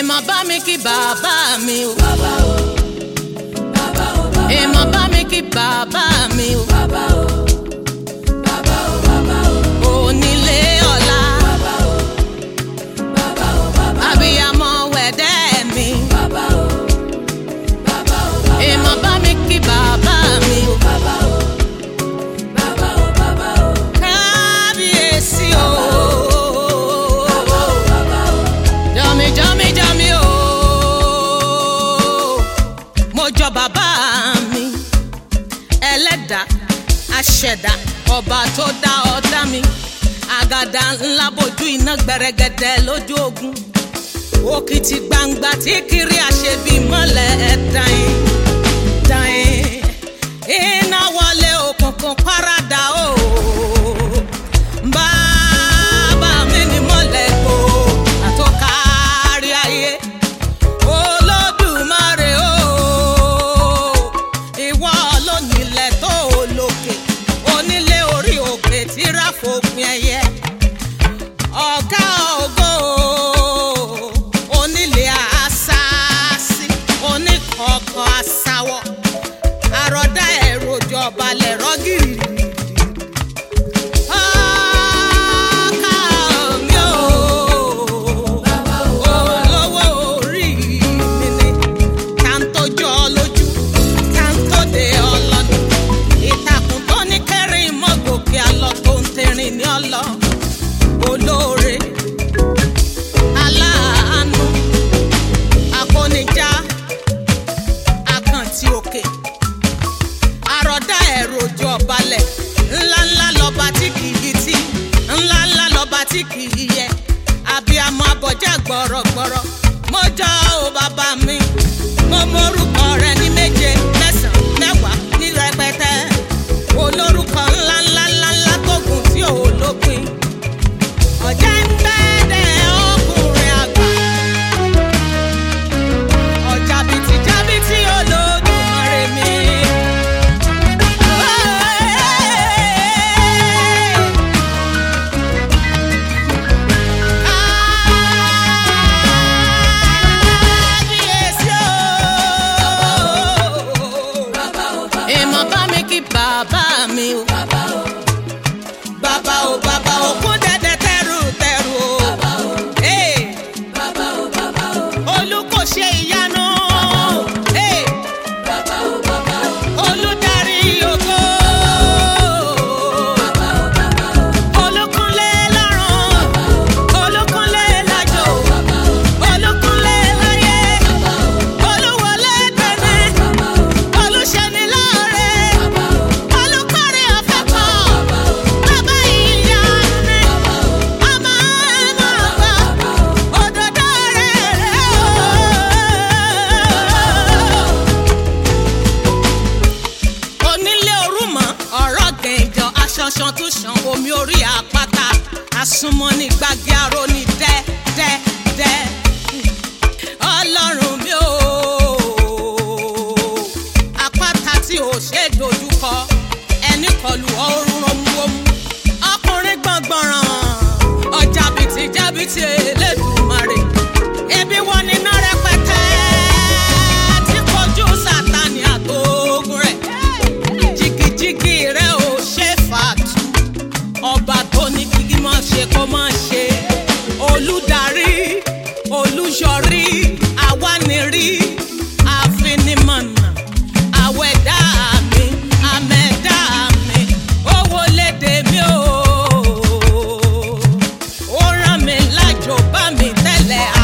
èèmọ̀ bá mi kí bàbá mi o. bàbá o bàbá o bàbá èèmọ̀ bá mi kí bàbá mi o. bàbá o bàbá o bàbá o onílé ọ̀la bàbá o bàbá o bàbá abiyamọ wẹ̀dẹ́ mi. bàbá o bàbá o bàbá èèmọ̀ bá mi kí bàbá mi o. bàbá o bàbá o bàbá o kábíyèsí o. bàbá o bàbá o jọmi jọmi jọmi o. mo jọ bàbá mi ẹlẹ́dàá aṣẹ̀dá ọba tó dá ọ̀dá mi àgàdà ńlá bojú iná gbẹrẹgẹdẹ lójú ogun òkìtì gbangba tí kiri àṣebí mọ́lẹ̀ ẹ̀dáyìn dáyìn iná wọlé òkùnkùn paradà o bàbá mi ni mọ́lẹ̀ kó àtọ́kárí ayé olódùmarè o ìwọ lónílẹ̀ tó lókè onílé orí òkè tí ráfòpin ẹyẹ ọ̀gá ògo onílé àṣàṣì oníkọ̀ọ̀kan àṣàwọ̀ àròdá ẹ̀rọ ìjọba lẹ̀rọ gírí. Ọkà mi ò olówó orí mi ni táńtójú ọlójú táńtóde ọlọ́dún ìtàkùn tó ní kẹrin mọ́gòkè àlọ́ tó ń tẹ̀rìn ní ọlọ́ olóore aláàánú akónijá akàntì òkè àròdá ẹ̀rọ ojú ọbalẹ̀ ńláńlá lọ́ba tí kì í tí ńláńlá lọ́ba tí kì í yẹ abiyamọ abọjá gbọ̀rọ̀gbọ̀rọ̀ mo jọ ò bàbá mi mo mórúkọ rẹ ní méje mẹ́sàn-án mẹ́wàá ní rẹpẹtẹ olórúkọ ńláńlá ńláńlá tó gùn tí ò lópin ọ̀jẹ̀ ń bẹ́ẹ̀dẹ̀ ọkùnrin àgbà ọjà bìtì jábìtì olódùmarè mi. Kábíyèsí o. bàbá o bàbá Èèmọ̀ bá mi kí bàbá mi o. bàbá o Bàbá o bàbá o kún dẹ́dẹ́ tẹ́rù tẹ́rù o. bàbá o Ee, bàbá o bàbá o Olú kò ṣe ìyanu. Ee, bàbá o bàbá o Olùdarí ògo. bàbá o bàbá o Olúkúnlé lọ́run. Olúkúnlé lájò. Olúkúnlé láyé. Olúwọlé tẹ̀lé. Olùṣẹ́ni lóore. Olùkọ́rí ọ̀fẹ́ kan. Bàbá ìyá mi. Ọmọ ẹ̀mọ́ ọ̀gbà. Òdòdó rẹ̀ rẹ̀ o. Onílé orúmọ ọ̀rọ̀ gẹ̀ǹjọ aṣanṣan tún ṣan omi orí àpáta àsùnmọ́ ní gbági aró ní dẹ́ dẹ́ dẹ́. Ọlọ́run mi ò àpáta tí ò ṣe é dojúkọ ẹni kọlù ọrùn romuromu ọkùnrin gbọ̀ngbọ̀ràn ọjà bìtì jábìtì elédùnmarè ebi wọn níná rẹpẹtẹ tí kojú sátani àtògùn rẹ̀ jìgìjìgì rẹ̀ ò ṣe fàtú ọba tó ní kíkí mọ́ ṣe kó mọ́ ṣe olùdarí olùyọrí awánirí àfinimọ̀nà àwẹ̀dá mi àmẹ̀dá mi owó lédè mi o ó rán mi lájò bá mi tẹ́lẹ̀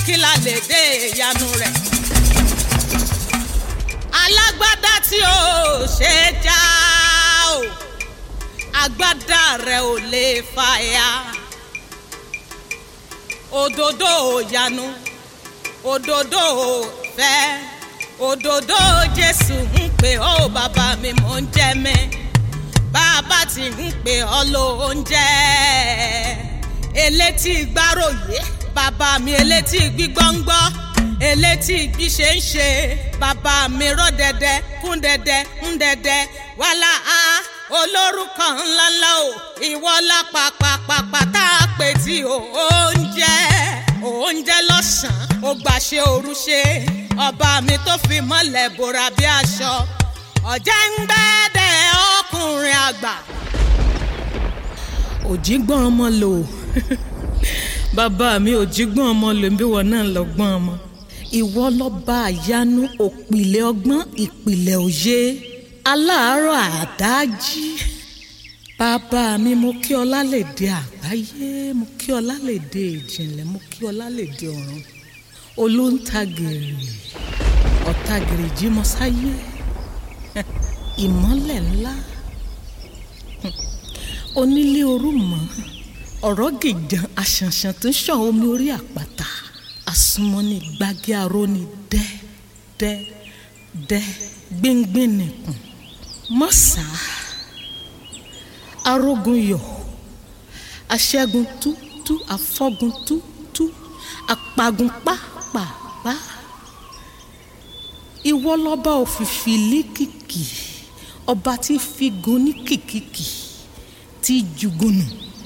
kí la lè dé ìyanu rẹ̀. alágbádá tí ó ṣe já o agbádá rẹ̀ ò lè fàya òdòdó ìyanu òdòdó fẹ́ òdòdó jésù ń pè ọ́ bàbá mi mò ń jẹ́ mi bàbá tí ń pè ọ́ lóúnjẹ elétí gbáròyé bàbá mi elétí gbígbọ́ngbọ́ elétí gbíṣe ń ṣe bàbá mi rọ́ dẹ́dẹ́ kún dẹ́dẹ́ ń dẹ́dẹ́ wàhálà á olórúkọ ńláńlá o ìwọ lápapàpàpà tá a pè tí o oúnjẹ oúnjẹ lọ́sàn-án ó gbàṣẹ òru ṣe ọba mi tó fi mọ́lẹ̀ bòrà bí aṣọ ọ̀jẹ̀ ń gbẹ́dẹ̀ ọkùnrin àgbà. òjìgbọ́n ọmọ lò bàbá mi òjìgbọ́n ọmọ lò bí wọn náà lọ gbọ́n ọmọ. ìwọ lọ́ba àyanu òpìlẹ̀ ọgbọ́n ìpìlẹ̀ òye aláàárọ̀ àdájí bàbá mi mo kí ọ lálẹ́dẹ àgbáyé mo kí ọ lálẹ́dẹ ìjìnlẹ̀ mo kí ọ lálẹ́dẹ ọ̀run olóńtagèrè ọ̀tagèrè jímọ̀sáyé ìmọ́lẹ̀ ńlá onílé orúmọ ọ̀rọ̀ gìjan àṣànṣàn tó ń ṣàn omi orí àpáta àsùnmọ́ni gbági aróni dẹ́ dẹ́ dẹ́ gbíngbín nìkùn mọ́sà arógun yọ̀ aṣẹ́gun tútú afọ́gun tútú apagun pápápá ìwọ lọ́ba òfìfì líkìkì ọba tí figun ní kìkìkì tí jùgùnù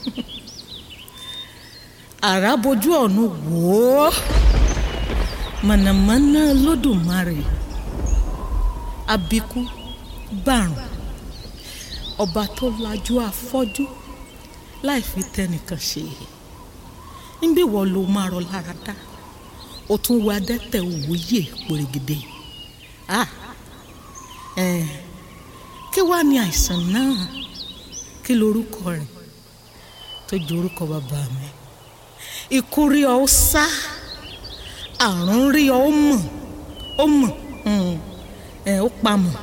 àràbójú ọ̀run wò ó mọ̀nàmọ́ná lódùmarè abikú gbàrùn ọba tó lajú afọ́jú láì fi tẹnìkan ṣe níbí wọ́n ló máa rọ lára dá o tún wá dẹ́tẹ̀ òwúyè pòrègèdè ah ẹ̀ kí wàá ní àìsàn náà kí lorúkọ rẹ̀ tó ju orúkọ bàbá mi ikú rí ọ ó sá àrùn rí ọ ó mọ̀ ó mọ̀ ẹ̀ ó pamọ́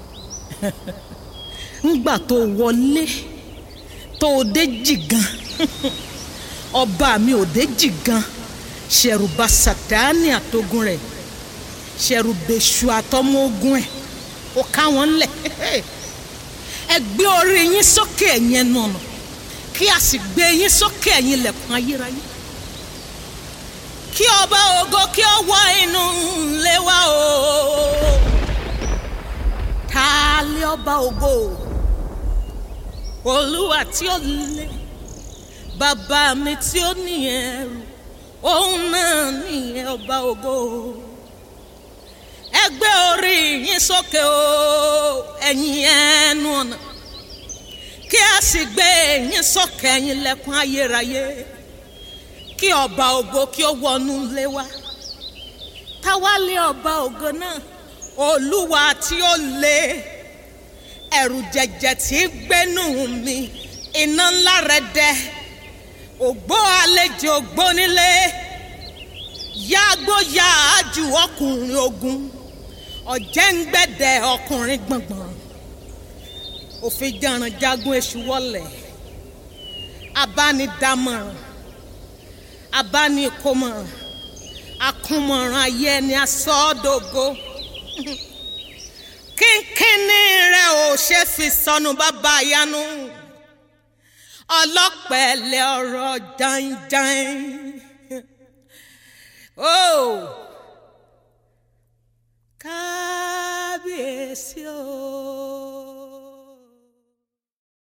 ńgbà tó wọlé tó o dé jìgan ọba mi ò dé jìgan ṣẹ̀rùbà sàtáàní àtogun rẹ̀ ṣẹ̀rùbẹ̀ṣù àtọmọ ogun ẹ̀ ó ká wọn lẹ̀ ẹ gbé orí yín sókè ẹ̀yin ẹnu ọ̀nà kí a sì gbé yín sókè ẹ̀yin ilẹ̀kùn ayérayé kí ọba ògo kí ó wọ inú ilé wa o ta lé ọba ògo olúwa tí ó lé bàbá mi tí ó ní ẹrù òun náà ní ọba ògo ẹ gbé orí yín sókè o ẹ̀yin ẹnu ọ̀nà kí a sì gbé yín sókè ẹ̀yin lẹ́kùn ayérayé kí ọba ògo kí ó wọnú ilé wa táwa lé ọba ògo náà olúwa tí ó lé ẹ̀rù jẹ̀jẹ̀ tí ń gbénú mi iná ńlá rẹ̀ dẹ́ ògbó àlejò gbónílé yàgbó yàájú ọkùnrin ogun ọ̀jẹ̀ǹgbẹ̀dẹ̀ ọkùnrin gbọ̀ngbọ̀n òfin jàrán jagun èṣù wọlé abánidámọ̀ràn abánikómọ̀ràn akúnmọ̀ràn ayé ẹni asọ́dọ̀gọ́ kínkínní rẹ̀ ò ṣe fi sọnù bàbá yanu ọlọ́pẹ̀lẹ̀ ọ̀rọ̀ jàǹjàǹ ó kábíyèsí o.